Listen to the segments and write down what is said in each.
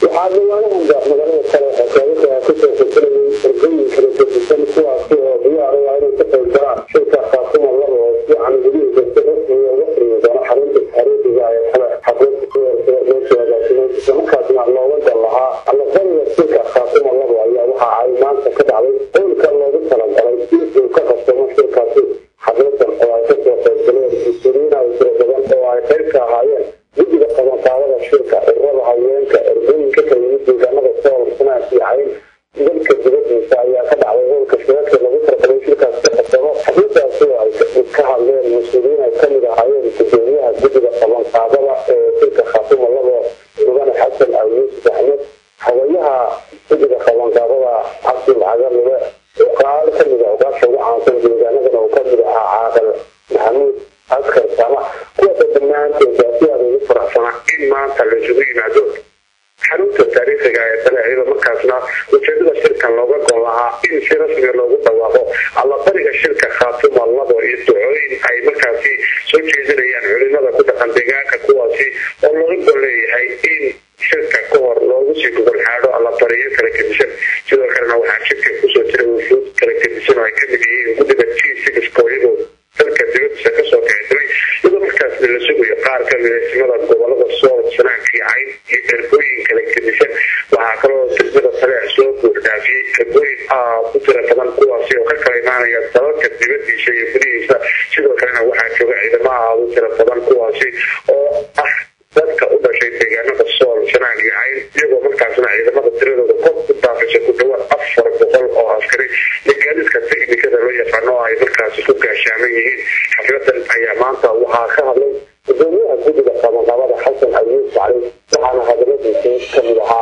waxaa dhawaanahanba magaalada kale xakaamada kusoo silsilayay ergooyin kala gedisan kuwaasi oo diyaar u ah inay ka qayb galaan shirka khaatuma laba oo si camidihiisa si rasmiga uga furmi doono xarunta taariikhiga ee kale xaflada meesha hagaagsanay islamarkaasna looga dan lahaa allabariga shirka khaatuma laba ayaa waxa ay maanta ka dhacday howlka loogu talagalay in uu ka qabsamo shirkaasi xafladan oo ay kasoo qaybgaleen mas-uuliyiin ay tiro badan oo ay qayb ka ahaayeen guddiga qabanqaabada shirka ururada haweenka ergooyinka kala yimid deegaanada sool sanaad iyo cayn dalka dibadiisa ayaa ka dhacday howlka shirarka lagu talagalay shirkaas ka qabsamo xafladaasi oo ay ka hadleen mas-uuliyiin ay kamid ahaayeen gudoomiyaha guddiga qabanqaabada ee shirka khaatuma labo mudane xasan al yuusuf axmed hawayaha guddiga qabanqaabada cabdul cagalule oo qaalo kamid ah ogaasha ugu caansan deegaanadan oo kamid ahaa caaqal maxamuud askar sama kuwaasa dhammaantood si aad ugu faraxsana in maanta la isugu yimaado xarunta taariikhiga ee kale iyadoo markaasna ujeedada shirkan looga gon lahaa in si rasmiga loogu dhawaaqo allabariga shirka khaatuma labo iyo ducooyin ay markaasi soo jeedinayaan culimada ku dhaqan deegaanka kuwaasi oo looga gon leeyahay in shirka ka hor loogu sii gogol xaadho allabariyo kala gedisan sidoo kalena waxaa shirka kusoo jira wufuud kala gedisan oo ay kamid yihiin guddiga g sixka iyadoo dalka dibadiisa kasoo kicitay iyadoo markaasna la sugayo qaar kamid esimada gobolada sool sanaanka iyo cayn iyo ergooyin kala gedisan waxaa kaloo degmada taleec soo buuxdaafiyey ergooyin aad u tira badan kuwaasi oo ka kala imaanaya dalalka dibadiisa iyo gudihiisa sidoo kalena waxaa jooga ciidamo aad u tira badan kuwaasi oo ah dadka u dhashay deegaanada sool sanaag iyo cayn iyagoo markaasna ciidamada tiradooda kor ku daafisa ku dhawaad afar boqol oo askari iyo gaadiidka teknikada loo yaqaano oo ay markaasi ku gaashaaman yihiin xafladan ayaa maanta waxaa ka hadlay gudoomiyaha guddiga qabanqabada xasan ayuus cali waxaana hadaladiisii kamid ahaa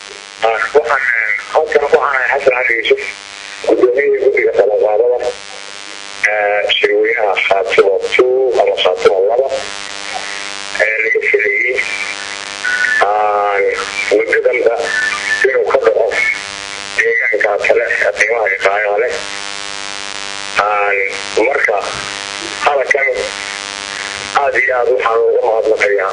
waxaan halkan waxaan ahay xasan cali yuusuf gudoomiyihii guddiga qabanqaabada shirweynaha khaatimo two ama khaatimo laba ee laga filayay muddadanba inuu ka dhaco deegaanka kale qiimaha iqaayaha leh marka hadalkan aada iyo aada waxaan uga mahadnaqayaa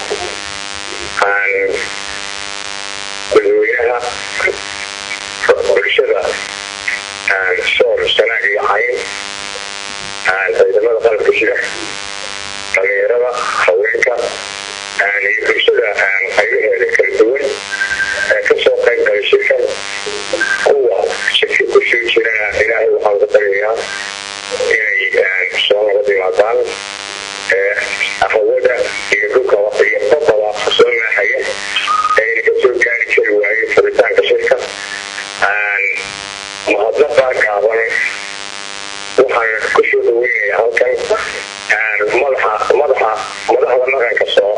dadweynaha bulshada sool sanaag iyo cayn ciidamada qalabka sida dhalinyarada haweenka iyo bulshada qaybaheeda kala duwan ee kasoo qayb galay shirkan kuwa shirki kusoo jirana ilaahay waxaan ka baryayaa inay soo nabad yimaadaan hawada iyo dhulka iyo badaba soo naaxaya ayna kasoo gaari kari waaye furitaanka shirka mahadnaqaa gaaban waxaan kusoo dhaweynayaa halkan madaxa madaxa madaxda dhaqanka soo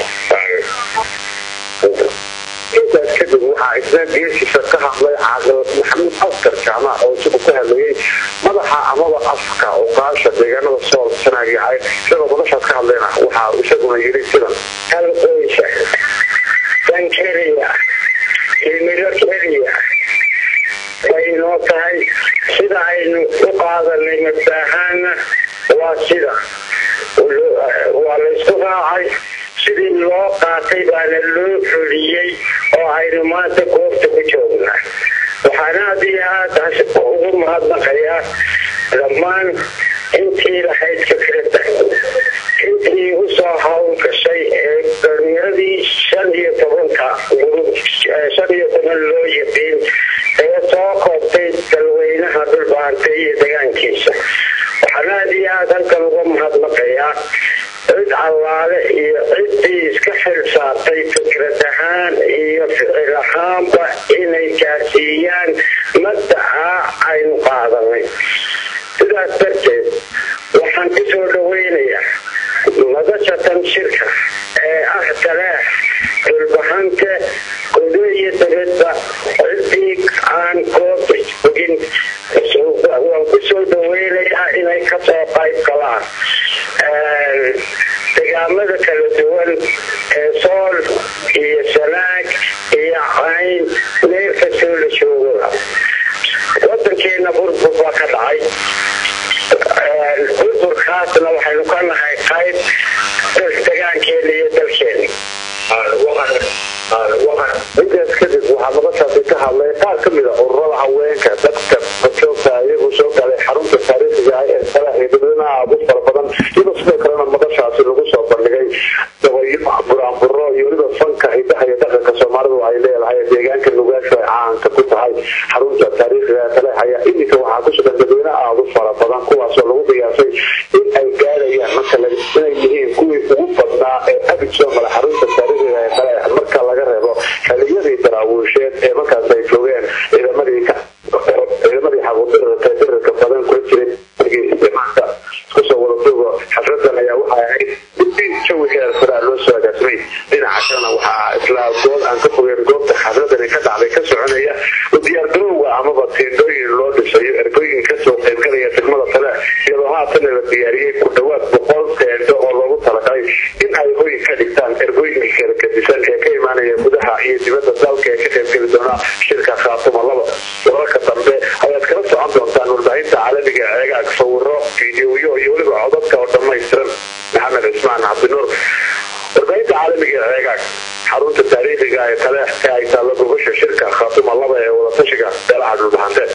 intaas kadib waxaa isna geesiisa ka hadlay caaqil maxamuud askar jaamac oo isagu ka hadlayay madaxa amaba afka oqaasha deegaanada sool sanaag iyo cayn isagoo madashaas ka hadlayna waxaa isaguna yiri sidan hal qoysa dan keliya himilo keliya baynoo tahay sida aynu u qaadanay mabdaahaana waa sida waa laysku raacay sidii loo qaatay baana loo fuliyey oo aynu maanta goobta ku joognaa waxaana aad iyo aada ugu mahadnaqayaa dhammaan intii lahayd fikradda intii usoo hawl gashay ee dhalinyaradii shan iyo tobanka shan iyo toban loo yaqiin ee soo koobtay dalweynaha dhulbaantay iyo degaankiisa waxaana aad iyo aada halkan uga mahadnaqayaa cid allaale iyo ciddii iska xil saartay fikrad ahaan iyo ficil ahaanba inay gaarsiiyaan madaxa aynu qaadanay sidaas darteed waxaan ku soo dhaweynayaa madashatan shirka ee ah talaax dhulbahante waxaa madashaasi ka hadlay qaar ka mida ururada haweenka dadka joogta iyagu soo galay xarunta taariikhiga ah ee salax iyo dadweynaha aad u fara badan iyadoo sidoo kalena madashaasi lagu soo bandhigay dabayo buraanburo iyo weliba fanka hidaha iyo dhaqanka soomaalidu ay leedahay deegaanka nugaashu ay caanka ku tahay xarunta taariikhiga ee salax ayaa iminka waxaa ku sugan dadweyne aad u fara badan kuwaasoo lagu qiyaasay in ay gaarayaan marka inay yihiin kuwii ugu badnaa ee abid soo mara xarunta taariikhiga ee salax marka laga reebo xiliyadii daraawiisheed ee markaas ay joogeen ciidamadii ciidamadii xaquudirarka dirarka badan kula jiray maanta kusoo wada duugo xafladan ayaa waxay ahayd in jawi heer saraa loo soo agaasimay dhinaca kalena waxaa isla good aan ka fogeen goobta xafladani ka dhacday ka soconaya u diyaargarowga amaba tiindooyin loo dhisayo ergooyin kasoo qaybgalaya degmada tale iyadoo haatana la diyaariyey ku dhawaad boqol teendo oo loogu talagalay in ay hoy ka dhigtaan ergooyinka kala gadisan ee ka imaanaya gudaha iyo dibadda dalka ee ka qaybgeli doona shirka khaatuma laba wararka dambe ayaad kala socon doontaan warbaahinta caalamiga eegaag sawiro fiidiyoyo iyo weliba codadka oo dhammaystiran maxamed cismaan cabdinuur warbaahinta caalamiga eegaag xarunta taariikhiga ee kale ee ay taallo gobasha shirka khaatuma laba ee wadatashiga beelaha dhulbaxante